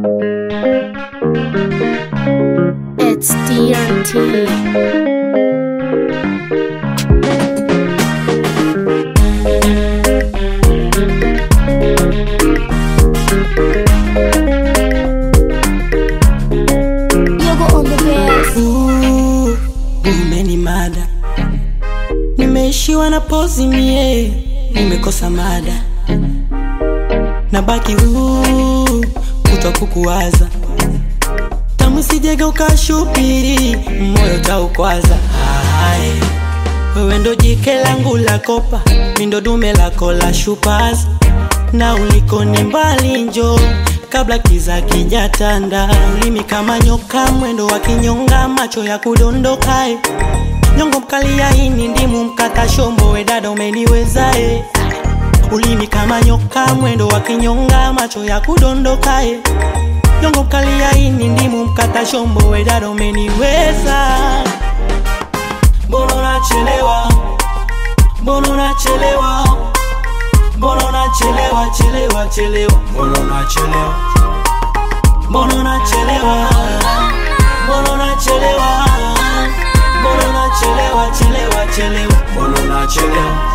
It's DRT. Yogo on the bass. Ooh, umenimada, nimeishiwa na pozi mie, nimekosa mada, nabaki huu kutwa kukuwaza, tamu sijega ukashupiri, moyo taukwaza. Hai, wewe ndo jike langu la kopa, mi ndo dume lako la shupaza, na uliko ni mbali njo kabla kiza kijatanda, ulimi kama nyoka, mwendo wa kinyonga, macho ya kudondokae, nyongo mkali ya ini, ndimu mkata shombo, we dada umeniwezae, ulimi kama nyoka, mwendo wa kinyonga, macho ya kudondokae, nyongo mkali ya ini, ndimu mkata shombo, we dada umeniweza. Mbona unachelewa? Mbona unachelewa? Mbona unachelewa chelewa chelewa? Mbona unachelewa? Mbona unachelewa? Mbona unachelewa? Mbona unachelewa chelewa chelewa? Mbona unachelewa?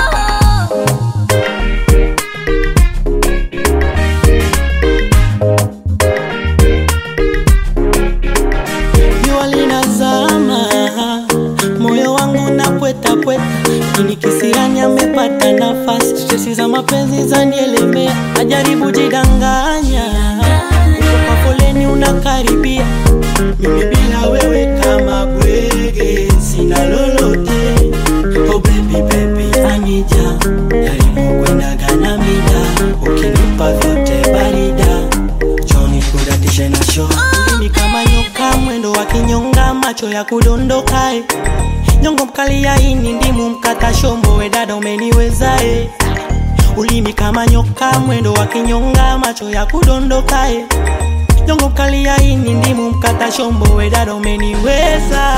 Jua linazama, moyo wangu na pweta pweta, ini kisirani amepata nafasi, stresi za mapenzi zanielemea, najaribu jidanganya, uko kwa foleni unakaribia, mimi bila wewe kama bwege, sina lolote. Oh baby baby, anija jaribu kwendaga na mida, ukinipa vyote barida Johnny kudatishe na show Ulimi kama nyoka, mwendo wa kinyonga, macho ya kudondokae, nyongo mkali ya ini, ndimu mkata shombo, we dada umeniwezae. Ulimi kama nyoka, mwendo wa kinyonga, macho ya kudondokae, nyongo mkali ya ini, ndimu mkata shombo, we dada umeniweza.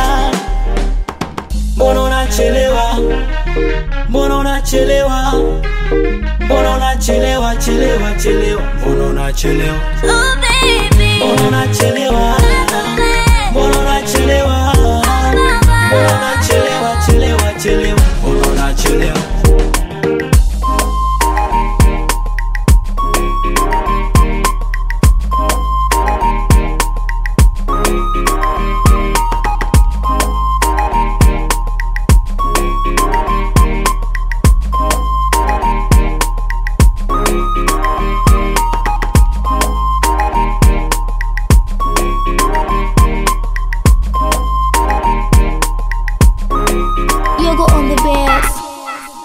Mbona unachelewa? Mbona unachelewa? Mbona unachelewa chelewa chelewa? Mbona unachelewa? Oh baby. Mbona unachelewa? Mbona unachelewa? Mbona unachelewa chelewa chelewa? Mbona unachelewa? Yogo on the bass.